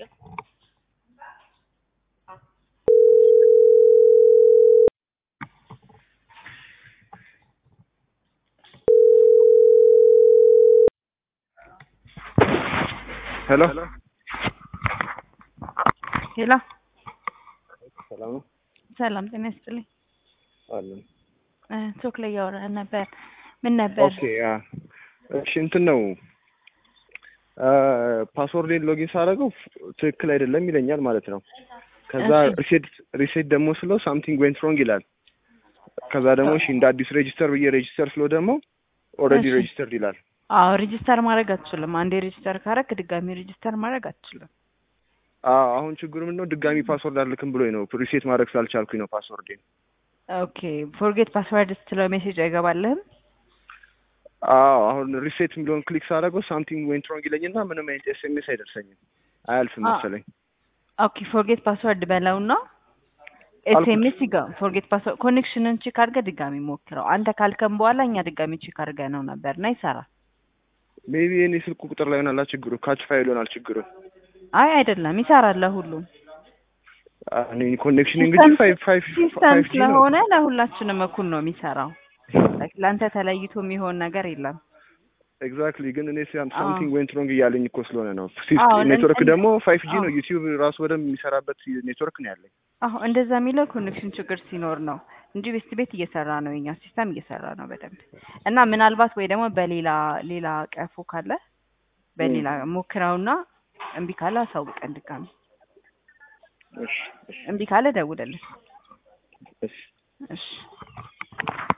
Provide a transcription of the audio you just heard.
ሄሎ ሄሎ ሰላም ነው ሰላም ጤና ይስጥልኝ። አለን። እ ቶክ ላይ እያወራን ነበር። ምን ነበር? ኦኬ ያ እሺ እንትን ነው ፓስወርዴን ሎጊን ሳደርገው ትክክል አይደለም ይለኛል ማለት ነው። ከዛ እሺ። ሪሴት ሪሴት ደግሞ ስለው ሳምቲንግ ዌንት ሮንግ ይላል። ከዛ ደግሞ እሺ እንደ አዲስ ሬጂስተር ብዬ ሬጂስተር ስለው ደግሞ ኦልሬዲ እሺ። ሬጂስተርድ ይላል። አዎ ሬጂስተር ማድረግ አትችልም። አንዴ ሬጂስተር ካረክ ድጋሚ ሬጂስተር ማድረግ አትችልም። አዎ አሁን ችግሩ ምንድን ነው ድጋሚ ፓስወርድ አልክም ብሎኝ ነው ሪሴት ማድረግ ስላልቻልኩኝ ነው ፓስወርዴን። ኦኬ ፎርጌት ፓስወርድ ስትለው ሜሴጅ አይገባልህም? አዎ አሁን ሪሴት የሚለውን ክሊክ ሳደርገው ሳምቲንግ ዌንት ሮንግ ይለኝና ምንም አይነት ኤስኤምኤስ አይደርሰኝም አያልፍም አ- መሰለኝ። ኦኬ ፎርጌት ፓስወርድ በለውና አልኩት። ኤስኤምኤስ ይጋ ፎርጌት ፓስወርድ ኮኔክሽንን ቼክ አድርገህ ድጋሚ ሞክረው። አንተ ካልከም በኋላ እኛ ድጋሚ ቼክ አድርገህ ነው ነበር እና ይሰራል። ሜቢ የኔ ስልክ ቁጥር ላይ ይሆናል ችግሩ፣ ካች ፋይል ይሆናል ችግሩ። አይ አይደለም ይሰራል ለሁሉም እኔ ኮኔክሽን እንግዲህ ፋይቭ ፋይቭ ሲስተም ፋይቭ ጂ ነው። ስለሆነ ለሁላችንም እኩል ነው የሚሰራው። ላይክ ለአንተ ተለይቶ የሚሆን ነገር የለም። ኤግዛክትሊ ግን እኔ አዎ። ሳምቲንግ ዌንት ሮንግ እያለኝ እኮ ስለሆነ ነው። አዎ፣ ኔትወርክ እንደ- ደግሞ ፋይቭ ጂ አዎ። ነው። ዩቲዩብ ራሱ በደንብ የሚሰራበት ኔትወርክ ነው ያለኝ። አሁ እንደዛ የሚለው ኮኔክሽን ችግር ሲኖር ነው እንጂ ቤስት ቤት እየሰራ ነው፣ የኛ ሲስተም እየሰራ ነው በደንብ እና ምናልባት ወይ ደግሞ በሌላ ሌላ ቀፎ ካለ በሌላ ሞክረውና እምቢ ካለ አሳውቀን ድጋሚ። እሺ እሺ እምቢ ካለ ደውልልን። እሺ እሺ